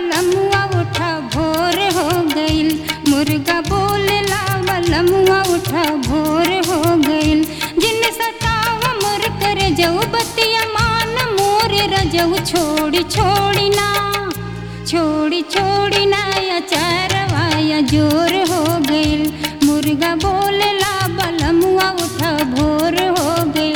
बलमुआ उठा भोर हो गइल मुर्गा बोलेला बलमुआ उठा भोर हो गइल जिन सताव मोर कर जऊ बतिया मान मोर रजऊ छोड़ी छोड़ी ना छोड़ी छोड़ी ना या चारवा या जोर हो गइल मुर्गा बोलेला बलमुआ उठा भोर हो गइल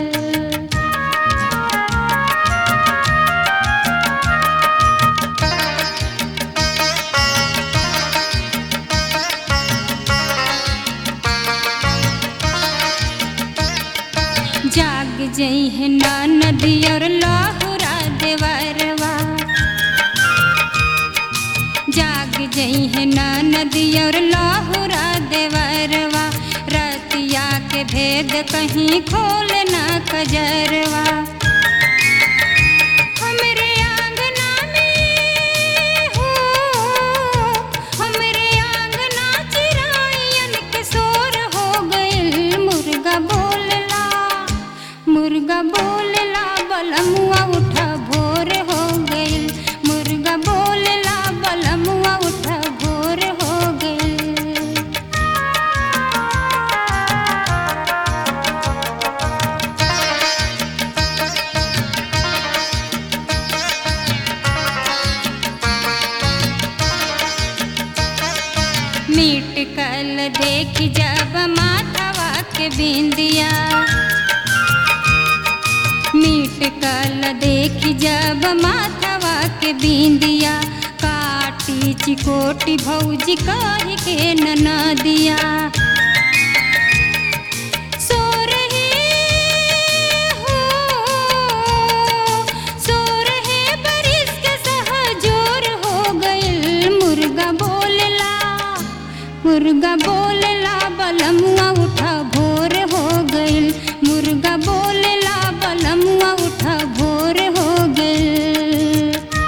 जाग जई है ना नदी और लाहुरा देवरवा जाग जई है ना नदी और लाहुरा देवरवा रतिया के भेद कहीं खोल ना कजरवा हमरे आंगना में हो हमरे आंगना चिरायन के शोर हो गइल मुर्गा बोलला मुर्गा बोलला बलमुआ उठा भोर हो गइल मुर्गा बोलला बलमुआ उठा भोर हो गइल मीट कल देख जब माथवा के बिंदिया मीट कल देख जब माथवा के बिंदिया काटी चिकोटी भौजी कह के नना दिया सो रहे हो सो रहे बारिश के सहजोर हो गइल मुर्गा बोलला मुर्गा बोलला बलमुआ उठा भोर हो गइल मुर्गा बोलला बलमुआ उठा भोर हो गइल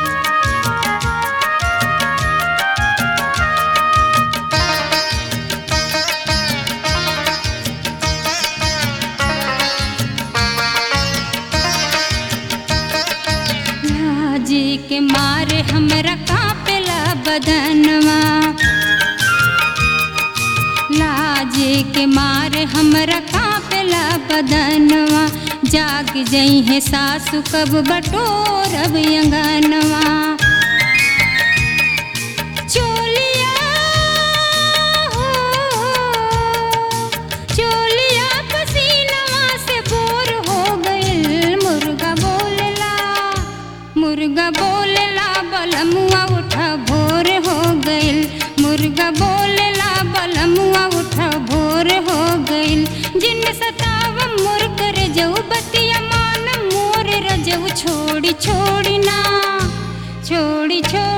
लाजी के मारे हमरा कापेला बदनवा लाजी के मारे हमरा कापेला बदनवा जाग जई है सासु कब बटोरब अंगनवा चोलिया हो चोलिया पसीनवा से बोर हो गइल मुर्गा बोलला मुर्गा बोलला बलमुआ उठा भोर हो गइल मुर्गा बोलला बलमुआ उठा भोर हो गइल जिन सताव मोर कर जऊ बतिया मान मोर रजऊ छोड़ी छोड़ी ना छोड़ी छोड़ी